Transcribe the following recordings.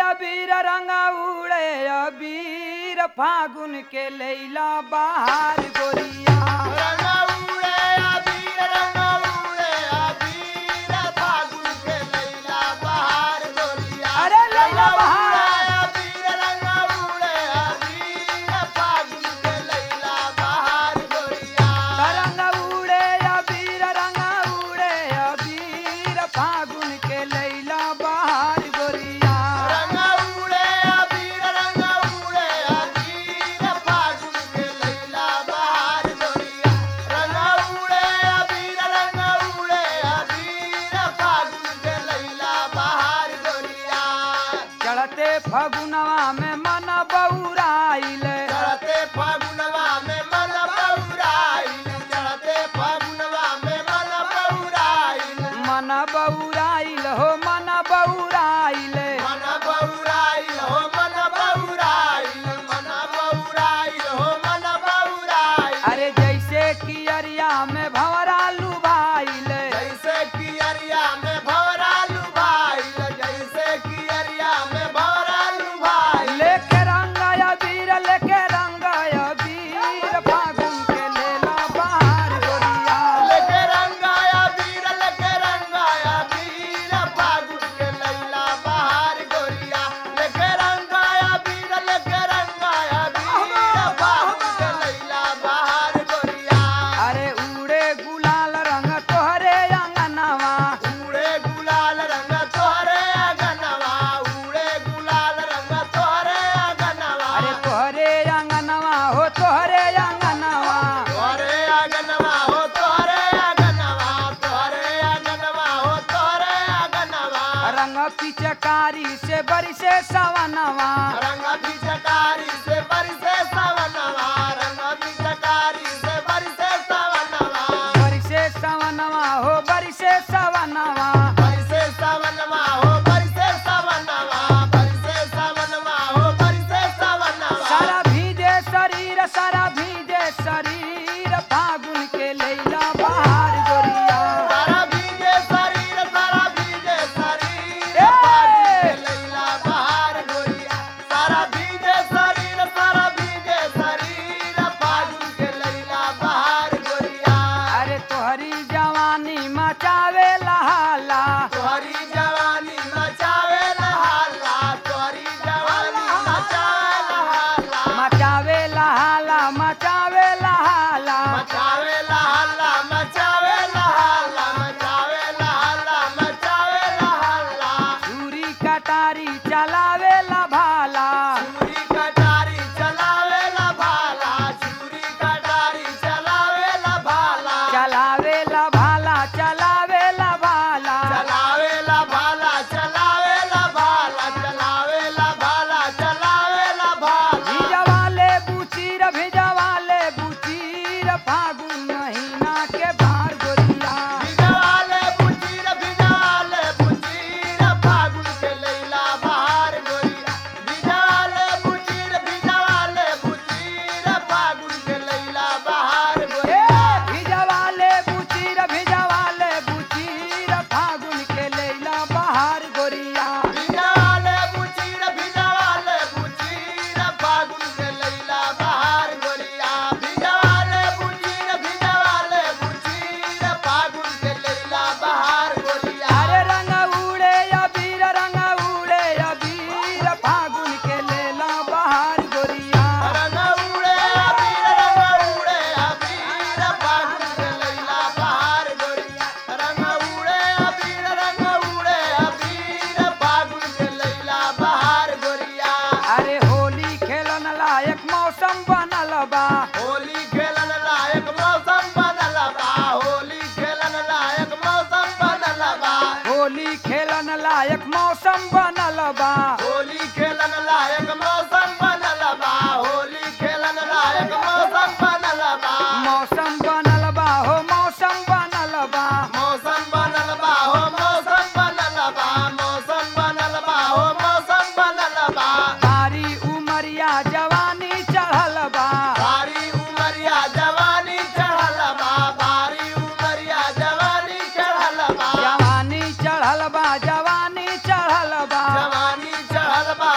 अबीर रंग उड़े अबीर फागुन के लैला बाहर गोरिया रंगा उड़े अबीर रंगा उड़े अबीर फागुन के लैला बहार गोरिया अरे लैला रंगा बहार। उड़े अबीर रंगा उड़े अबीर फागुन के लैला बहार गोरिया रंग उड़े अबीर रंग उड़े अबीर फागुन के लैला बाहर गोरिया रंगा उड़े अबीर रंगा उड़े अबीर फागुन के लैला बहार गोरिया रंगा उड़े अबीर रंगा उड़े अबीर फागुन के लैला बहार गोरिया चढ़ते फगुनवा में मन बउराइल चढ़ते फागुनवा में मन बउराइल चढ़ते फागुनवा में मन बउराइल मन बउराइल हो मन बउराइल मन बउराइल हो मन बउराइल मन बउराइल हो मन बउराइल अरे जैसे कि अरिया में भंवरा लुभाइल जैसे कि अरिया में भवरा लुभाइल जैसे कि अरिया में भवरा लुभाइल लेके रंग अबीर लेके रंग अबीर फागुन के लेला बाहर गोरिया लेके रंगाया वीर लेके रंगाया वीर फागुन के लैला बहार गोरिया लेके रंगाया वीर लेके रंगाया वीर फागुन के लैला बहार गोरिया अरे उड़े गुलाल रंग तोहरे अंगनवा उड़े गुलाल रंग तोहरे अगनवा उड़े गुलाल रंग तोहरे अगनवा अरे तोहरे अंगनवा हो तोहरे अंगनवा तोहरे अगनवा हो तोहरे अगनवा तोहरे अगनवा हो तोहरे अगनवा रंग पिचकारी से बरिसे सवनवा रंग पिचकारी से बरसे सवनवा रंग पिचकारी से बरसे सवनवा बरिसे सवनवा हो बरिसे सवनवा बरसे सवनवा हो बरसे सवनवा बरसे सवनवा हो बरसे सवनवा सारा भीजे शरीर सारा भीजे शरीर फागुन के लैला बाहर गोरिया सारा भीगे शरीर सारा भीगे शरीर ए! फागुन के लैला बहार गोरिया सारा भीगे शरीर सारा भीगे शरीर फागुन के लैला बहार गोरिया अरे तोहरी जवानी मचावे लहाला तोहरी जवानी मचावे लहाला तोहरी जवानी मचावे लहाला मचावे लहाला मचावे लहाला मचावे लहाला मचावे लहाला मचावे लहाला मचावे लहाला छुरी कटारी चलावे ला भाला चूरी कटारी चलावे ला भाला चूरी कटारी चलावे ला भाला चलावे ला भाला चलावे ला भाला चलावे ला भाला चलावे ला भाला चलावे ला भाला चलावे ला भाला भिजवाले बुचीर भिजवाले बुचीर फागुन महीना के भार गोरिया भिजवाले बुचीर भिजवाले बुचीर फागुन के लैला बहार गोरिया भिजवाले बुचीर भिजवाले बुचीर फागुन के लैला बहार ए, गोरिया भिजवाले बुचीर भिजवाले बुचीर फागुन के लैला बहार गोरिया भिजवाले बुचीर भिजवाले बुचीर फागुन के लैला बहार गोरिया भिजवाले बुचीर भिजवाले बुचीर फागुन के लैला बहार गोरिया अरे रंग उड़े अबीर रंग उड़े अबीर फागुन के लेला बहार गोरिया रंग उड़े अबीर रंग उड़े अबीर फागुन के लैला बहार गोरिया रंग उड़े अबीर रंग उड़े अबीर फागुन के लैला बहार गोरिया अरे होली खेलन लायक मौसम बनल बा होली खेलन लायक मौसम बनल बा होली खेलन लायक मौसम बनल बा होली खेलन लायक मौसम बनल बा होली खेलन लायक मौसम बनल बा होली खेलन लायक मौसम बनल बा मौसम बनल बा हो मौसम बनल बा मौसम बनल बा हो मौसम बनल बा मौसम बनल बा हो मौसम बनल बा तारी उमरिया जवानी चढ़ल बा भारी उमरिया जवानी चढ़ल बा भारी उमरिया जवानी चढ़ल बा जवानी चढ़ल बा जवानी चढ़ल बा जवानी चढ़ल बा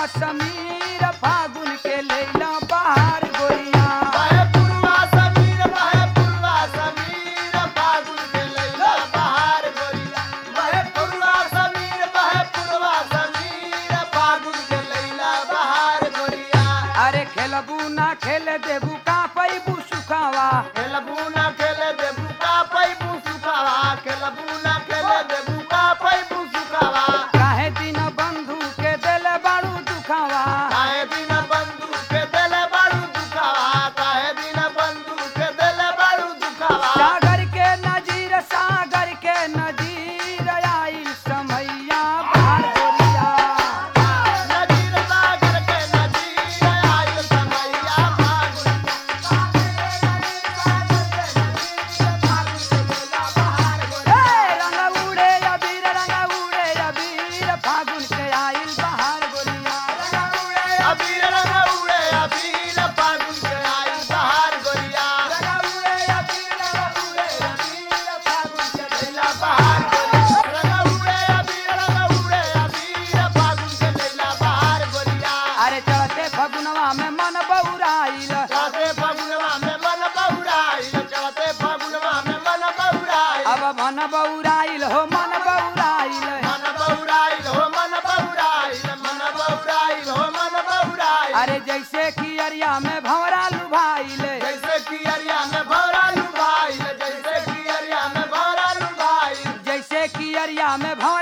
समीर फागुन के लैला बहार गोरिया बहे पुरवा समीर बहे पुरवा समीर फागुन के लैला बहार गोरिया बहे पुरवा समीर बहे पुरवा समीर फागुन के लैला बहार गोरिया अरे खेलबू ना खेल देबू का पैबू सुखावा खेलबू ना खेले देबू का पैबू सुखावा खेलबू ना खेले देबू का पैबू सुखावा काहे दिन बंधु के दिल बाड़ू दुखावा काहे दिन बंधु के देले बाड़ू दुखावा काहे दिन बंधु के देले बाड़ू दुखावा सागर के नजीर सागर के नजीर आई समैया बहार गोरिया नदीर सागर के नदीर आयल समैया फागुन हे रंग उड़े अबीर रंग उड़े अबीर फागुन के आइल बहार गोरिया अबीर रंग उड़े अबीर फागुन के आयल बहार गोरिया लैला बहार गोरिया रंग उड़े अबीर रंग उड़े अबीर फागुन के लैला बहार गोरिया अरे चढ़ते फगुनवा में मन बउराइल चढ़ते फगुनवा में मन बहुराइल चढ़ते फगुनवा में मन बहुराइल अब मन बउराइल हो मन बउराइल मन बहुराइल हो मन बहुराइल मन बहुराइल हो मन बहुराइल अरे जैसे कि अरिया में भंवरा लुभाइल जैसे कि अरिया में भौरा लुभाइल जैसे कि अरिया में भौरा लुभाइल जैसे कि अरिया में भंवरा